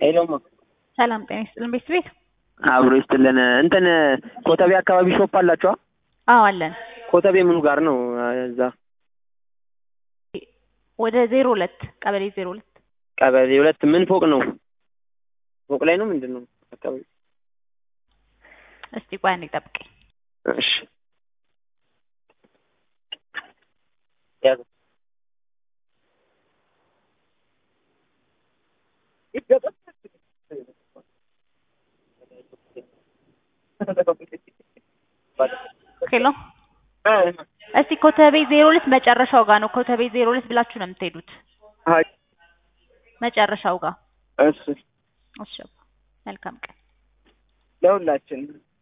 ሄሎማ ሰላም ጤና ይስጥልን ቤት ቤት አብሮ ይስጥልን። እንትን ኮተቤ አካባቢ ሾፕ አላችኋ? አዎ አለን። ኮተቤ ምኑ ጋር ነው? እዛ ወደ ዜሮ ሁለት ቀበሌ ዜሮ ሁለት ቀበሌ ሁለት ምን ፎቅ ነው? ፎቅ ላይ ነው ምንድን ነው አካባቢ? እስቲ ቆይ አንዴ ጠብቀኝ። እሺ ያዝ ሄሎ እስቲ ኮተቤ ዜሮ ሁለት መጨረሻው ጋር ነው። ኮተቤ ዜሮ ሁለት ብላችሁ ነው የምትሄዱት አይ መጨረሻው ጋር። እሺ እሺ መልካም ቀን። ለሁላችን